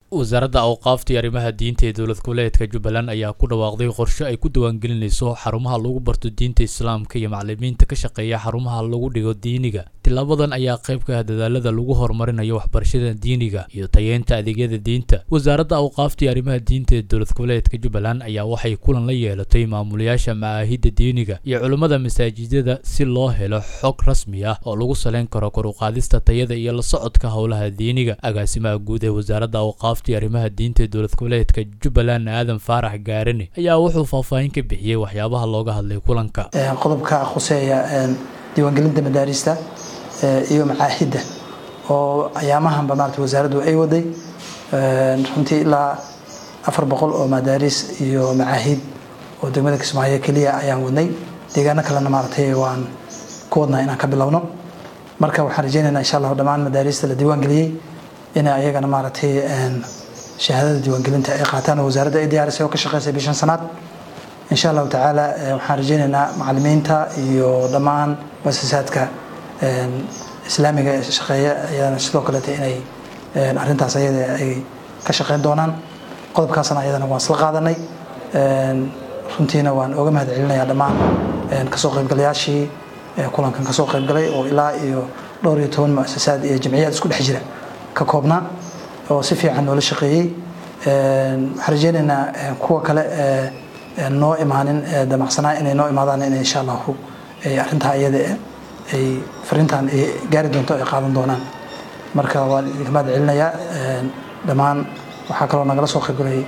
wasaaradda awqaafta iyo arrimaha diinta ee dowlad goboleedka jubbaland ayaa ku dhawaaqday qorshe ay ku diiwaangelinayso xarumaha lagu barto diinta islaamka iyo macalimiinta ka shaqeeya xarumaha lagu dhigo diiniga tilaabadan ayaa qayb ka ah dadaalada lagu horumarinayo waxbarashada diiniga iyo tayeynta adeegyada diinta wasaaradda awqaafta iyo arrimaha diinta ee dowlad goboleedka jubbaland ayaa waxay kulan la yeelatay maamulayaasha macaahidda diiniga iyo culimmada masaajidada si loo helo xog rasmi ah oo lagu saleyn karo kor u qaadista tayada iyo la socodka howlaha diiniga agaasimaha guud ee wasaaradda awqaafta iyo arrimaha diinta ee dowlad goboleedka jubbaland aadan faarax gaarane ayaa wuxuu faahfaahin ka bixiyey waxyaabaha looga hadlay kulanka qodobka khuseeya diiwaangelinta madaarista iyo macaahidda oo ayaamahanba maarata wasaaraddu ay waday runtii ilaa afar boqol oo madaaris iyo macaahid oo degmada kismaayo keliya ayaan wadnay deegaano kalena maaratay waan ku wadnaa inaan ka bilowno marka waxaan rajeynaynaa insha allahu dhammaan madaarista la diiwaangeliyey inay ayagana maaragtay shahaadada diiwaangelinta ay qaataan oo wasaaradda ay diyaarisay oo ka shaqeysay bishan sanaad insha allahu tacaala waxaan rajeynaynaa macalimiinta iyo dhammaan muasasaadka islaamiga ee shaqeeya ayadana sidoo kaleeta inay arrintaas ayada ay ka shaqeyn doonaan qodobkaasna ayadana waan isla qaadanay runtiina waan oga mahad celinayaa dhammaan kasoo qaybgalayaashii kulankan kasoo qaybgalay oo ilaa iyo dhowr iyo toban muasasaad iyo jamciyaad isku dhex jira ka koobnaa oo si fiican noola shaqeeyey waxaan rajeynaynaa kuwa kale noo imaanin damacsanaa inay noo imaadaan in insha allahu ay arrintaa iyada ay fariintan ay gaari doonto ay qaadan doonaan marka waan idinka mahad celinayaa dhammaan waxaa kaloo nagala soo qaybgalay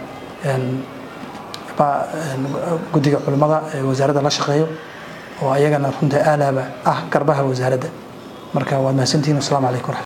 guddiga culimmada ee wasaaradda la shaqeeyo oo ayagana runta aalaaba ah garbaha wasaaradda marka waad mahadsantihin wasalaamu calaykum